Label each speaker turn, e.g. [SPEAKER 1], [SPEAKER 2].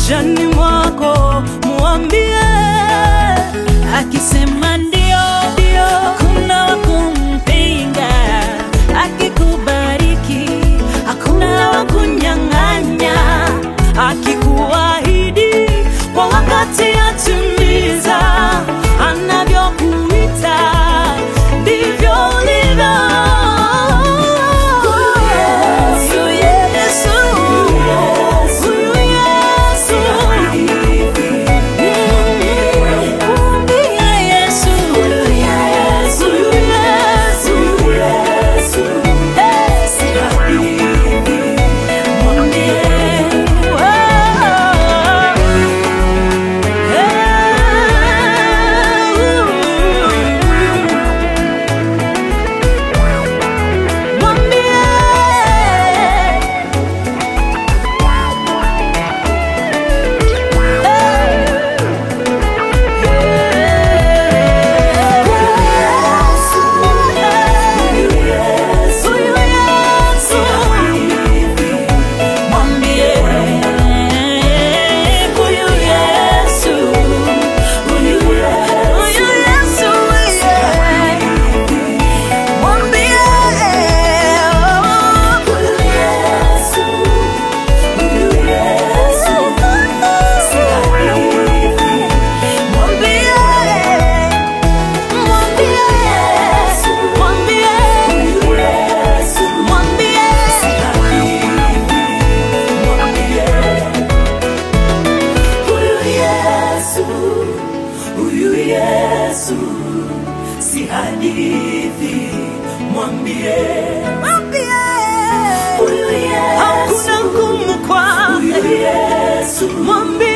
[SPEAKER 1] maishani mwako, muambie akisema ndio, ndio, hakuna wa kumpinga. Akikubariki hakuna wa kunyang'anya. Akikuahidi kwa wakati atimiza, anavyokuita ndivyo ulivyo. Huyu Yesu, huyu Yesu, mwambie Yesu, huyu Yesu, hey. Mwambie huyu Yesu, huyu Yesu, mwambie huyu Yesu, huyu Yesu, mwambie mwambie mwambie huyu Yesu, mwambie Huyu Yesu, huyu Yesu, si hadithi, mwambie huyu Yesu, hakuna ngumu kwa huyu Yesu, mwambie